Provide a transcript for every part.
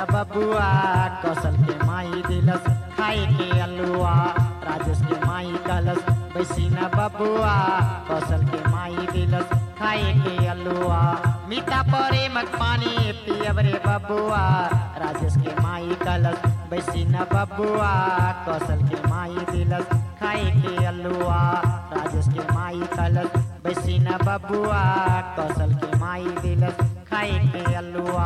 न बबुआ कौशल के माई दिलस खाए के अलुआ राजेश के माई कलस बैसी न बबुआ कौशल के माई दिलस खाए के अलुआ मीठा परे मत पानी पियब रे बबुआ राजेश के माई कलस बैसी न बबुआ कौशल के माई दिलस खाए के अलुआ राजेश के माई कलस बैसी न बबुआ कौशल के माई दिलस खाए के अलुआ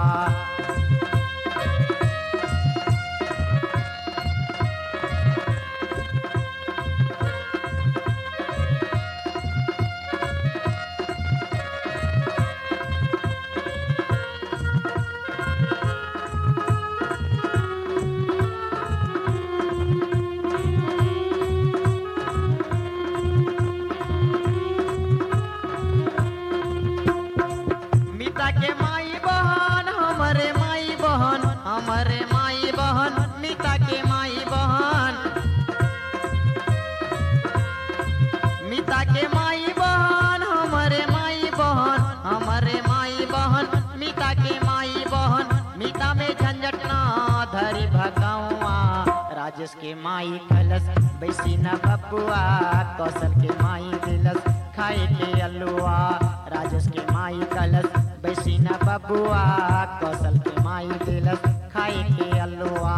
मीता के माई बहन हमरे माई बहन हमरे माई बहन मीता के माई बहन मीता के माई बहन हमरे माई बहन हमरे माई बहन मीता के माई बहन मीता में झंझट ना धरी भगवा राजेश के माई कलस बैसी न बबुआ कौशल के माई दिलस खाए के अलुआ राजेश के माई कलस बैसी न बबुआ कौशल के माई दिलस खाए के अलुआ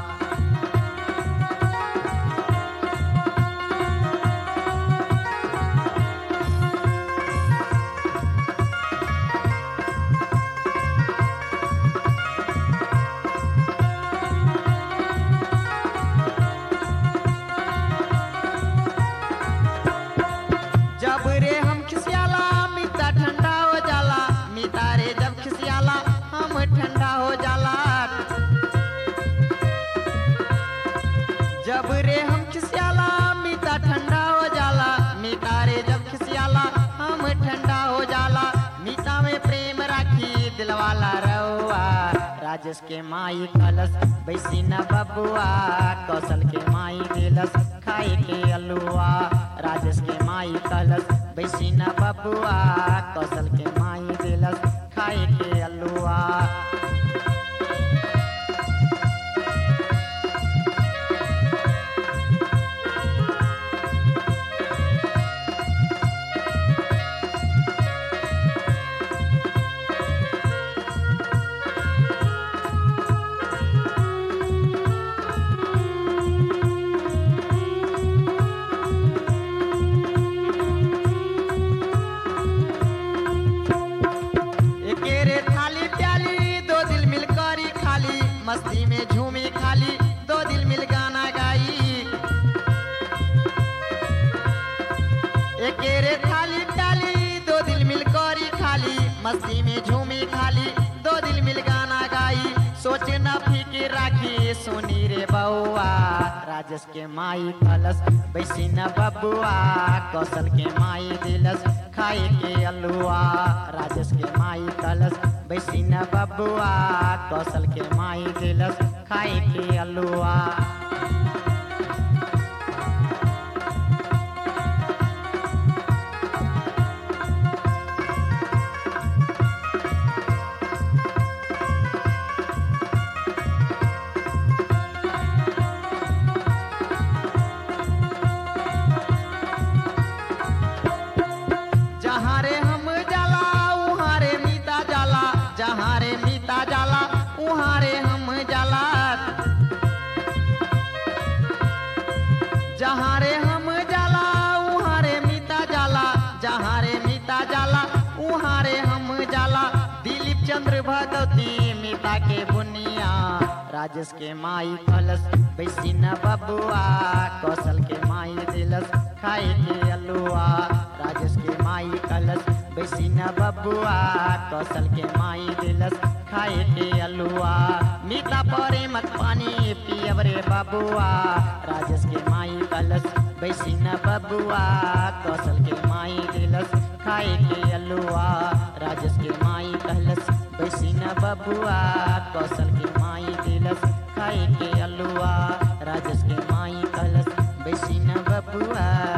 जब रे हम खिसियाला मीता ठंडा हो जाला मीता रे जब खिसियाला हम ठंडा हो जाला जब रे हम खिसियाला मीता ठंडा हो जाला मीता रे जब खिसियाला हम ठंडा हो जाला मीता में प्रेम राखी दिलवाला रहुआ राजेश के माई कलस बैसी न बबुआ कौशल के माई दिलस खाए के अलुआ राजेश के माई कलस बैसी न बबुआ कौशल के माई दिलस खाए के अलुआ एके रे थाली प्याली दो दिल मिलकर ही खाली मस्ती में झूमी खाली दो दिल मिल गाना गाई एके रे थाली प्याली दो दिल मिलकर ही खाली मस्ती में झूमी खाली दो दिल मिल गाना गाई सोच न फिकिर राखी सुनी रे बउआ राजेश के माई कलस बैसी न बबुआ कौशल के माई दिलस खाए के अलुआ राजेश के माई कलस बैसी न बबुआ कौशल के माई दिलस खाए के अलुआ जहाँ रे हम जाला उहाँ रे मीता जाला जहाँ रे मीता जाला उहाँ रे हम जाला जहाँ रे हम जाला उहाँ रे मीता जाला जहाँ रे मीता जाला उहाँ रे हम जाला दिलीप चंद्र भगवती मीता के बुनिया राजेश के माई कलश बैसी न बबुआ कौशल के माई दिलस खाए के अलुआ राजेश के माई कलश बैसी न बबुआ कौशल के माई दिलस खाए के अलुआ मीठा परे मत पानी पियब रे बबुआ राजेश के माई कलश बैसी न बबुआ कौशल के माई दिलस खाए के अलुआ राजेश के माई कलश बैसी न बबुआ कौशल के माई दिलस खाए के अलुआ राजेश के माई कलश बैसी न बबुआ